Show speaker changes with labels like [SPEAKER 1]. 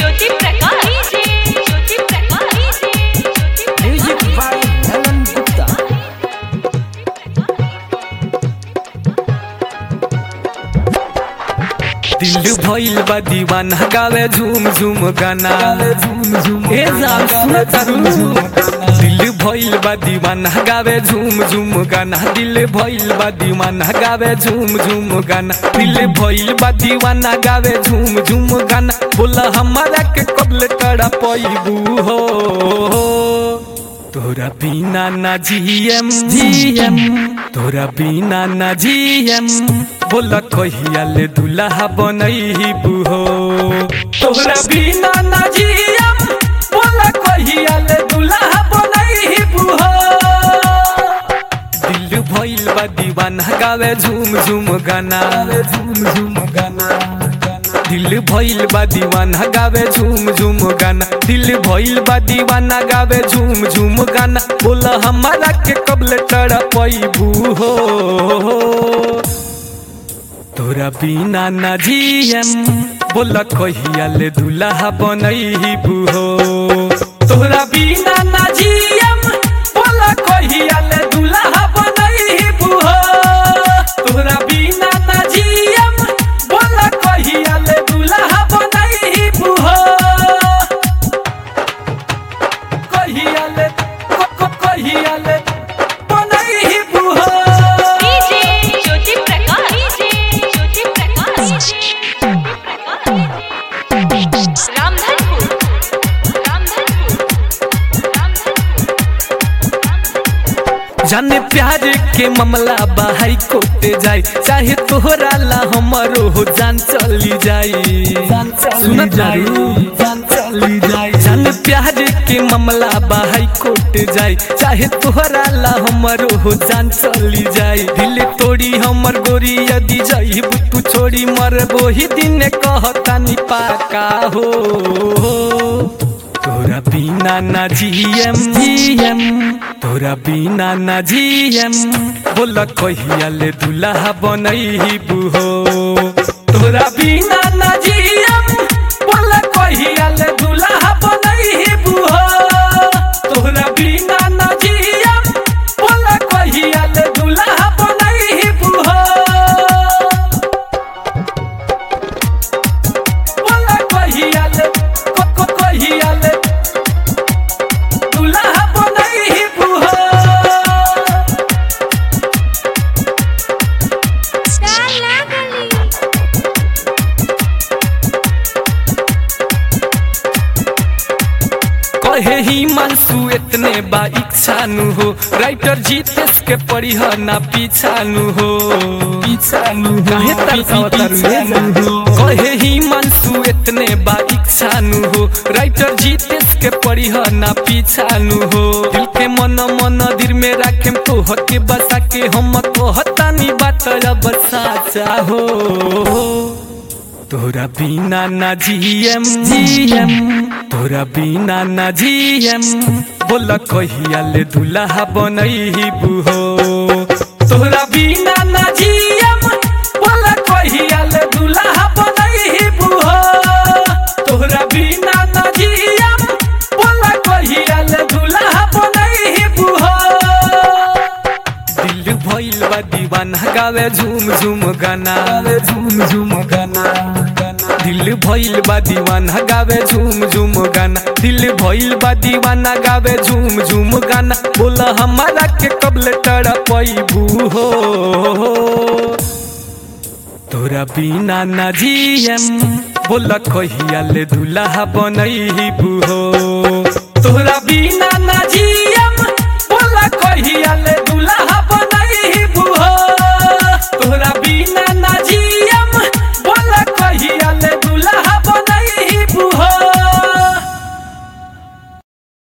[SPEAKER 1] Jyoti Prakash DJ Jyoti Prakash DJ Jyoti
[SPEAKER 2] music by धनन गुप्ता
[SPEAKER 3] दिल भइल बा दीवाना गावे झूम झूम गाना ए जान सुन तारू दिल भइल बा दीवाना गावे झूम झूम गाना दिल भइल बा दीवाना गावे झूम झूम गाना दिल भइल बा दीवाना गावे झूम झूम गाना बोला हमारा के कबल तड़ा पैबू हो तोरा बिना ना जीएम जीएम तोरा बिना ना जीएम बोला कहिया ले दुल्हा बनैबू हो तोरा बिना ना जीएम बोला कहिया ले दुल्हा बनैबू हो दिल भइल बा दीवाना गावे झूम झूम गाना झूम झूम गाना दिल भइल बा दीवाना गावे झूम झूम गाना दिल भइल बा दीवाना गावे झूम झूम गाना बोला हमारा के कबल तड़ा पैबू हो तोरा बिना ना जीएम बोला कहिया ले दुल्हा बनैबू हो तोरा बिना ना जीएम बोला कहिया ले दुल्हा बनैबू हो तोरा बिना ना जीएम बोला कहिया ले दुल्हा बनैबू हो कहिया ले को को कहिया ले बनैबू हो
[SPEAKER 1] डीजे ज्योति प्रकाश डीजे ज्योति प्रकाश रामधनपुर रामधनपुर रामधनपुर
[SPEAKER 3] जाने प्यार के मामला बाहर कोटे जाए चाहे तोहरा ला हमारो हो जान चली जाई सुन जारू जान चली जाई जाने प्यार के मामला बाहर कोटे जाए चाहे तोहरा ला हमारो हो जान चली जाई दिल तोड़ी हमर गोरी यदि जाई तू छोड़ी मरबो ही दिन कहता नि पाका हो तोरा बिना ना जीएम जीएम तोरा बिना ना जीएम बोला कहिया ले दुल्हा बनैबू हो तोरा बिना ना जीएम बोला कहिया ले दुल्हा बनैबू हो तोरा बिना ना जीएम बोला कहिया ले दुल्हा बनैबू हो बोला कहिया ले को को कहिया ले दुल्हा बनैबू हो कहे ही मानसू इतने बा इच्छानु हो राइटर जीतेश के पढ़ी हो ना पीछानु हो पीछानु काहे तरसावतारू कहे ही मानसू इतने बा इच्छानु हो राइटर जीतेश के पढ़ी हो ना पीछानु हो दिल के मन मन दिल में राखे तो हके बसा के हम कहतानी बात अब साचा हो तोरा बिना ना जीएम जीएम तोरा बिना ना जीएम बोला कहिया ले दुल्हा बनैबू हो तोरा बिना ना जीएम बोला कहिया ले दुल्हा बनैबू हो तोरा बिना ना जीएम बोला कहिया ले दुल्हा बनैबू हो दिल भइल बा दीवाना गावे झूम झूम गाना झूम झूम गाना दिल भइल बा दीवाना गावे झूम झूम गाना दिल भइल बा दीवाना गावे झूम झूम गाना बोला हमारा के कबल तड़ा पैबू हो तोरा बिना ना जीएम बोला कहिया ले दुल्हा बनैबू हो तोरा बिना ना जी